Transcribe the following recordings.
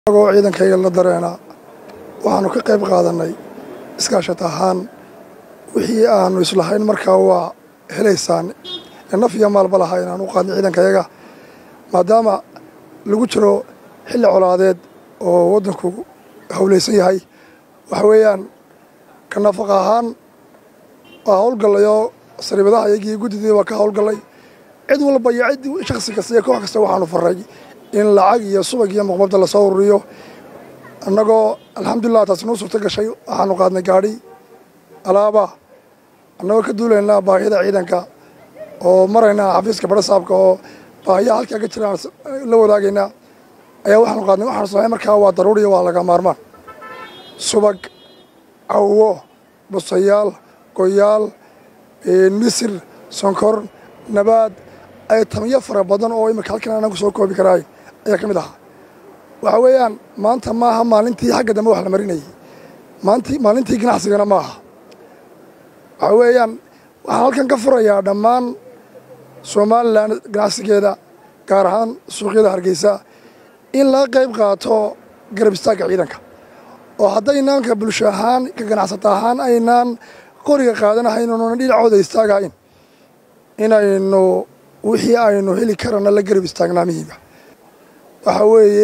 agoo ciidankayga la dareena waxaanu ka qayb qaadannay iskaashat ahaan wixii aanu islahayn markaa waa helaysaan ee naf iyo maalba lahaa inaanu u qaadnay ciidankayaga maadaama lagu jiro xilli colaadeed oo waddanku howlaysan yahay waxa weeyaan ka nafaqa ahaan waa howlgallayoo sariibadaha iyagii guddidii waa ka howlgallay cid walba iyo cid shakhsi kasta iyo koox kasta waxaanu farray in lacag iyo subag iyo muqmabda lasoo ururiyo annagoo alxamdulilah taasi nuu suurto gashay waxaanu qaadnay gaadhi alaaba annagoo ka duulaynaa baahiyada ciidanka oo maraynaa xafiiska barasaabka oo baahiyaha halkaa ka jiraan la wadaagaynaa ayaa waxaanu qaadnay waxaanu samayn markaa waa daruuriya waa laga maarmaan subag cawo busayaal goyaal misir sonkor nabaad ay tamiyo fara badan oo imika halkan aanan ku soo koobi karaayn ayaa ka mid ahaa waxa weeyaan maanta maaha maalintii xagga dambe wax la marinayay maanti maalintii ganacsigana ma aha waxa weeyaan waxaan halkan ka furayaa dhammaan somalilan ganacsigeeda gaar ahaan suuqyada hargeysa in laga qayb qaato garab istaagga ciidanka oo haddaynaanka bulsho ahaan ka ganacsata ahaan aynaan qoriga qaadanahaynununa dhinacooda istaagahayn inaynu wixii aynu heli karana la garab istaagnaa muhiima waxaa weeye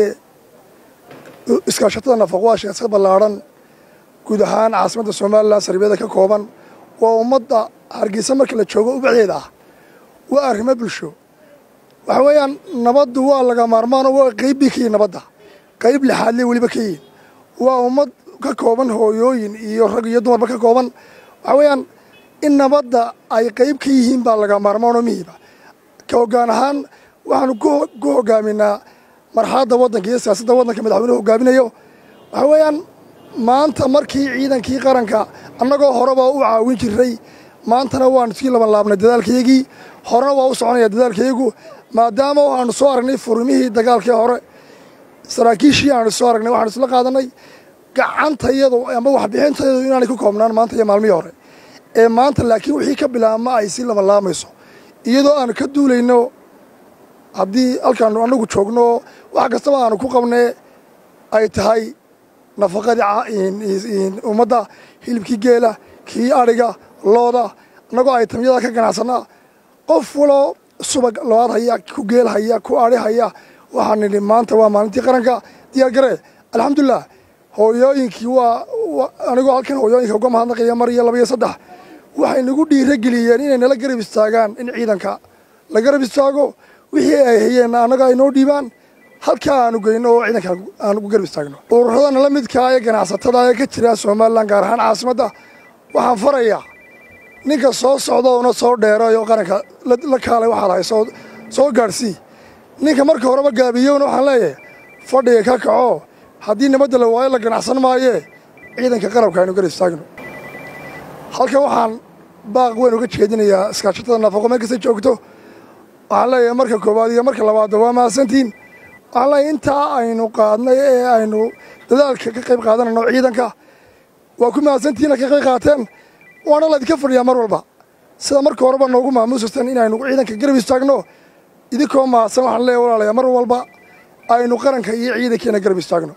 iskaashatada nafaqo waa sheekad ballaadhan guud ahaan caasimadda somalilan sariibyada ka kooban waa ummadda hargeysa marka la joogo ubaxdeeda ah waa arrimo bulsho waxa weeyaan nabaddu waa laga maarmaano waa qayb bii ka yihin nabadda qayb lixaadle weliba ka yihin waa ummad ka kooban hooyooyin iyo rag iyo dumarba ka kooban waxa weeyaan in nabadda ay qayb ka yihiin baa laga maarmaanoo mihiba ka hoggaan ahaan waxaanu ku hogaaminaa marxaladda waddanka iyo siyaasadda waddanka madaxweynuhu hogaaminayo waxa weeyaan maanta markii ciidankii qaranka annagoo horeba u caawin jiray maantana waanu iskii laban laabnay dadaalkayagii horena waa u soconaya dadaalkayagu maadaama waxaanu soo aragnay furmihii dagaalkii hore saraakiishii aanu soo aragnay waxaanu isla qaadanay gacantayadu ama waxbixintayadu inaanay ku koobnaan maanta iyo maalmihii hore ee maanta laakiin wixii ka bilaabma ay si laban laamayso iyadoo aanu ka duulayno haddii halkaanu annagu joogno wax kastaba aanu ku qabnee ay tahay nafaqadii ummadda hilibkii geela kii adhiga looda annagoo ay tamyada ka ganacsanaa qof waloo subag load haya ku geel haya ku adhi haya waxaan nidhi maanta waa maalintii qaranka diyaar garee alxamdulilah hooyooyinkii waa anigoo halkan hooyooyinka uga mahadnaqaya mar iyo laba iyo saddex waxay nagu dhiiro geliyeen inay nala garab istaagaan in ciidanka la garab istaago wixii ay hayeenna annaga ay noo dhiibaan halkaa aanu geyno oo ciidanka aanu ku garab istaagno ururadana la midkaa ee ganacsatada ee ka jira somalilan gaar ahaan caasimadda waxaan farayaa ninka soo socda una soo dheerayo qaranka la kaalay waxaad hay soo gaadhsii ninka marka horeba gaabiyowna waxaan leeyahay fadhiga ka kaco haddii nabadda la waayo la ganacsan maayee ciidanka qarabka aynu garab istaagno halkan waxaan baaq weyn uga jeedinayaa iskaashatada nafaqo meel kasta joogto waxaan leeyahay marka koowaad iyo marka labaadba waa mahadsantiin waxaan leeyahay intaa aynu qaadnay ee aynu dadaalka ka qayb qaadanayno ciidanka waa ku mahadsantihiin ka qayb qaateen waana laydinka fadhiyaa mar walba sida marka horeba noogu maamuusasteen inaynu ciidanka garab istaagno idinkoo mahadsan waxaan leeyahay walaalayaa mar walba aynu qaranka iyo ciidankeena garab istaagno